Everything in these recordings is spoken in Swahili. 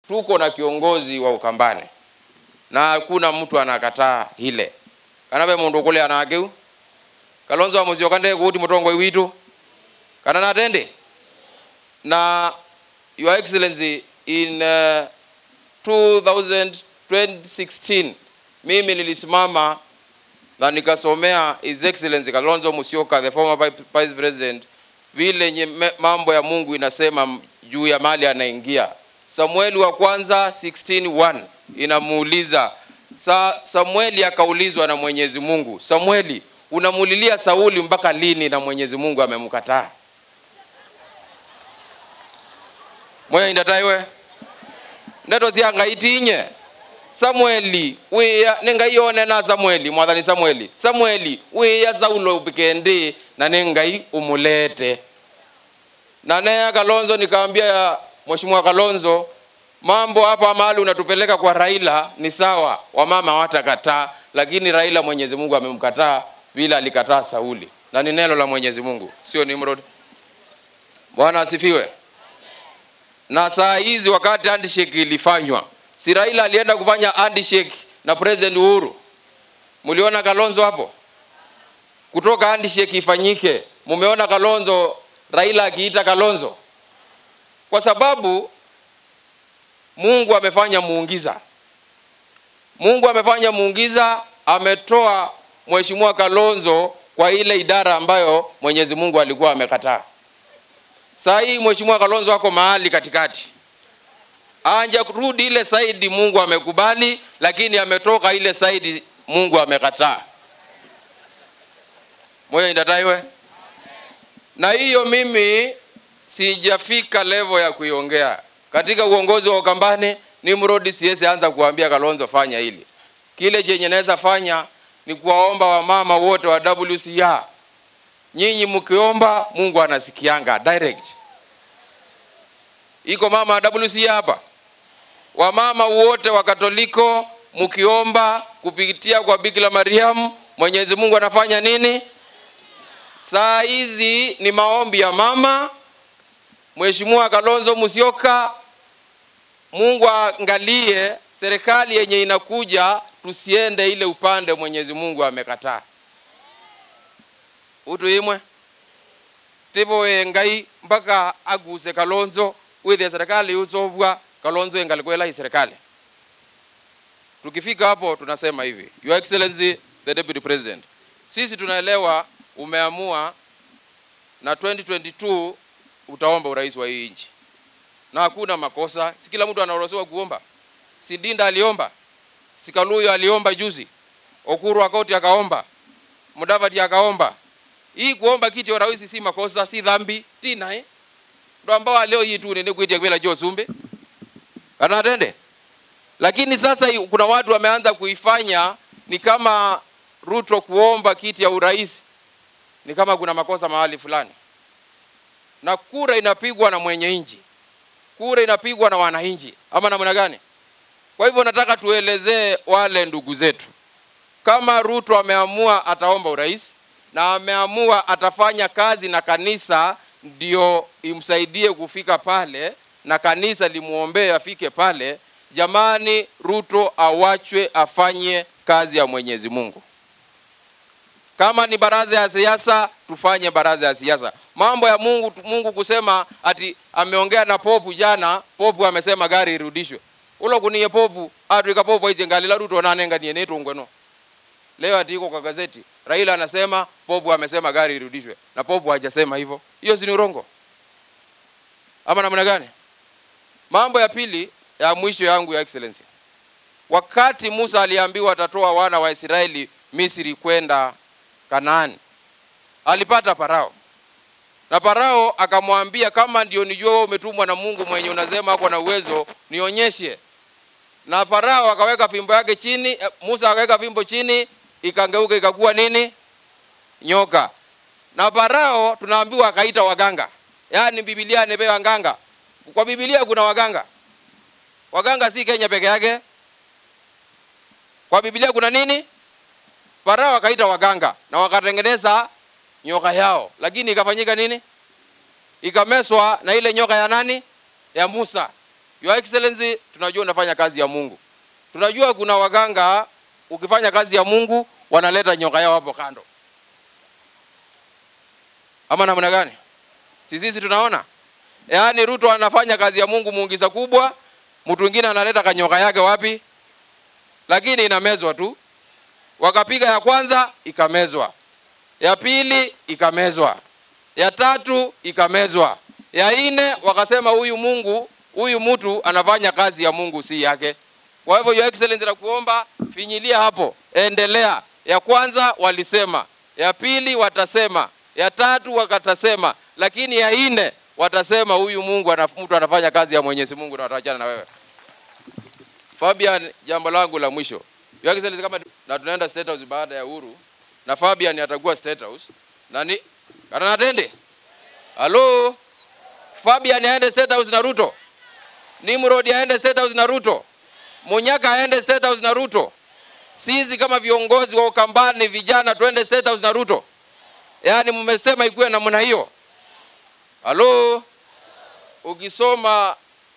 tuko na kiongozi wa Ukambani na hakuna mtu anakataa ile kana ve mundu kule anakeu kalonzo amusio kande kuti mutongo witu kana natende na your excellency in uh, 2016 mimi nilisimama na nikasomea his excellency Kalonzo Musyoka the former vi- vice president vile nye me- mambo ya Mungu inasema m- juu ya mali anaingia. Samueli wa kwanza 16:1 inamuuliza Sa, Samueli akaulizwa na Mwenyezi Mungu, Samueli, unamulilia Sauli mpaka lini na Mwenyezi Mungu amemkataa? Moyo indataiwe ndeto ziangaitinye samueli wiya ningaiyone na samueli mwathani samueli samueli wiya saulo upikendi na ningai umulete na nea kalonzo nikaambia ya mheshimiwa kalonzo mambo hapa mahali unatupeleka kwa raila ni sawa wamama watakataa lakini raila mwenyezi mungu amemkataa vile alikataa sauli na ni neno la mwenyezi mungu sio nimrod bwana asifiwe na saa hizi wakati handshake ilifanywa si raila alienda kufanya handshake na president uhuru mliona kalonzo hapo kutoka handshake ifanyike mumeona kalonzo raila akiita kalonzo kwa sababu mungu amefanya muungiza mungu amefanya muungiza ametoa mheshimiwa kalonzo kwa ile idara ambayo mwenyezi mungu alikuwa amekataa saa hii mheshimiwa kalonzo ako mahali katikati anja kurudi ile saidi mungu amekubali lakini ametoka ile saidi mungu amekataa moyo indataiwe na hiyo mimi sijafika level ya kuiongea katika uongozi wa ukambani nimrodi siwezi anza kuambia kalonzo fanya hili kile chenye naweza fanya ni kuwaomba wamama wote wa wcr nyinyi mkiomba mungu anasikianga direct iko mama wa wcr hapa wamama wote wa katoliko mkiomba kupitia kwa bikira mariamu mwenyezi mungu anafanya nini saa hizi ni maombi ya mama mheshimiwa kalonzo musyoka mungu aangalie serikali yenye inakuja tusiende ile upande mwenyezi mungu amekataa utu imwe tivoe ngai mpaka aguse kalonzo withia serikali usovwa kalonzo engalikwela hii serikali tukifika hapo tunasema hivi your excellency the deputy president sisi tunaelewa umeamua na 2022 utaomba urais wa hii nchi na hakuna makosa si kila mtu anaruhusiwa kuomba si dinda aliomba si kaluyo aliomba juzi okuru akoti akaomba mudavati akaomba hii kuomba kiti ya urais si makosa si dhambi tina eh? ndo ambao leo hii tu nene kuitia kwela jo sumbe kana tende lakini sasa hii kuna watu wameanza kuifanya ni kama Ruto kuomba kiti ya urais ni kama kuna makosa mahali fulani, na kura inapigwa na mwenye nchi, kura inapigwa na wananchi, ama namna gani? Kwa hivyo nataka tuelezee wale ndugu zetu, kama Ruto ameamua ataomba urais na ameamua atafanya kazi na kanisa ndio imsaidie kufika pale na kanisa limuombee afike pale, jamani, Ruto awachwe afanye kazi ya Mwenyezi Mungu. Kama ni baraza ya siasa, tufanye baraza ya siasa. Mambo ya Mungu, Mungu kusema ati ameongea na popu jana, popu amesema gari irudishwe. Ulo kuniye popu atwika popu aize ngalila Ruto nanenga niye netungweno. Leo ati iko kwa gazeti, Raila anasema popu amesema gari irudishwe, na popu hajasema hivyo. Hiyo si ni urongo ama namna gani? Mambo ya pili ya mwisho yangu ya excellency, wakati Musa aliambiwa atatoa wana wa Israeli Misri kwenda Kanaani, alipata Farao na Farao akamwambia, kama ndio nijua wewe umetumwa na Mungu mwenye unasema ako na uwezo, nionyeshe. Na Farao akaweka fimbo yake chini, eh, Musa akaweka fimbo chini, ikangeuka ikakuwa nini? Nyoka. Na Farao tunaambiwa akaita waganga, yaani Biblia imepewa waganga. Kwa Biblia kuna waganga, waganga si Kenya peke yake. Kwa Biblia kuna nini? Farao akaita waganga na wakatengeneza nyoka yao, lakini ikafanyika nini? Ikameswa na ile nyoka ya nani? Ya Musa. Your Excellency, tunajua unafanya kazi ya Mungu. Tunajua kuna waganga ukifanya kazi ya Mungu wanaleta nyoka yao hapo kando, ama namna gani? Si sisi tunaona, yaani Ruto anafanya kazi ya Mungu muugiza kubwa, mtu mwingine analeta kanyoka yake wapi, lakini inamezwa tu. Wakapiga ya kwanza ikamezwa, ya pili ikamezwa, ya tatu ikamezwa, ya nne wakasema huyu Mungu huyu mtu anafanya kazi ya Mungu si yake. Kwa hivyo Your Excellency, nakuomba finyilia hapo, endelea. Ya kwanza walisema, ya pili watasema, ya tatu wakatasema, lakini ya nne watasema huyu Mungu anaf, mtu anafanya kazi ya Mwenyezi Mungu na wataachana na wewe. Fabian, jambo langu la mwisho. Your Excellency, kama na tunaenda State House baada ya uhuru na Fabian atakuwa State House. Nani? Kana natende? Halo? Fabian aende State House na Ruto. Nimrod aende State House na Ruto. Munyaka aende State House na Ruto. Sisi kama viongozi wa Ukambani vijana tuende State House na Ruto. Yaani mmesema ikuwe namna hiyo. Halo? Ukisoma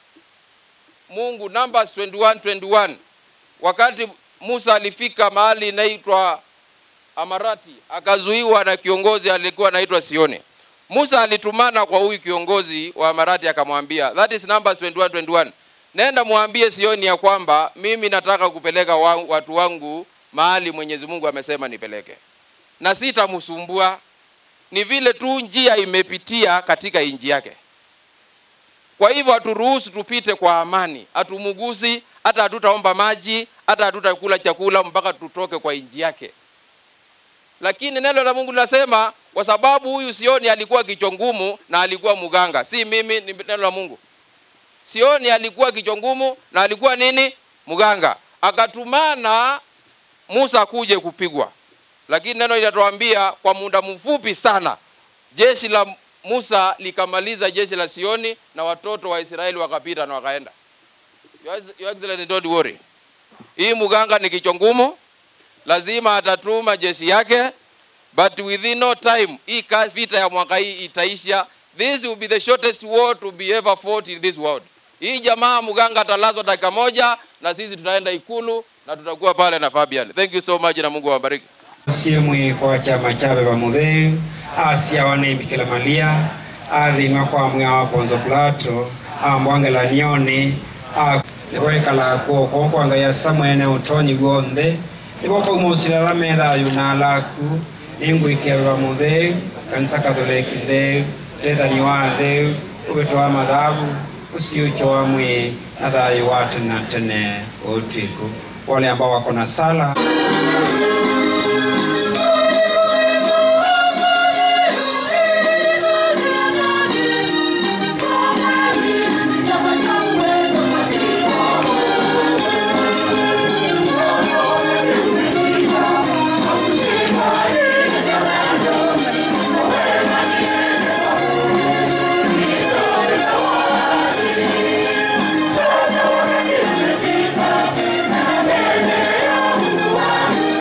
Mungu Numbers 21 21 wakati Musa alifika mahali inaitwa Amarati akazuiwa na kiongozi alikuwa anaitwa Sioni. Musa alitumana kwa huyu kiongozi wa Amarati akamwambia, that is Numbers 21 21. Nenda mwambie Sioni ya kwamba mimi nataka kupeleka wa, watu wangu mahali Mwenyezi Mungu amesema nipeleke, na sitamsumbua. Ni vile tu njia imepitia katika inji yake. Kwa hivyo haturuhusu tupite kwa amani, hatumugusi, hata hatutaomba maji, hata hatutakula chakula mpaka tutoke kwa inji yake. Lakini neno la Mungu linasema kwa sababu huyu Sioni alikuwa kichwa ngumu na alikuwa mganga, si mimi, ni neno la Mungu. Sioni alikuwa kichwa ngumu na alikuwa nini? Mganga. Akatumana Musa kuje kupigwa, lakini neno linatuambia kwa muda mfupi sana jeshi la Musa likamaliza jeshi la Sioni na watoto wa Israeli wakapita na wakaenda. Your Your Excellency, don't worry. Hii mganga ni kichwa ngumu, lazima atatuma jeshi yake, but within no time hii ka- vita ya mwaka hii itaisha. This will be the shortest war to be ever fought in this world. Hii jamaa mganga atalazwa dakika moja na sisi tutaenda ikulu na tutakuwa pale na Fabian. Thank you so much na Mungu awabariki. siemwe kwa chama chabe bamutheu asia wanaimbikila malia athima kwa mwa wa ponzo plato ambwangela nioni nikwekala kwoko kwanga ya samwene utonyi gwonthe nigokoumusilala methayu na alaku ningwikia bamutheu kanisa katholeki ntheu ndethani wa ntheu uvito wa mathabu usiucho wa mwi na thayu wa tene na tene utwiku wale ambao wako na sala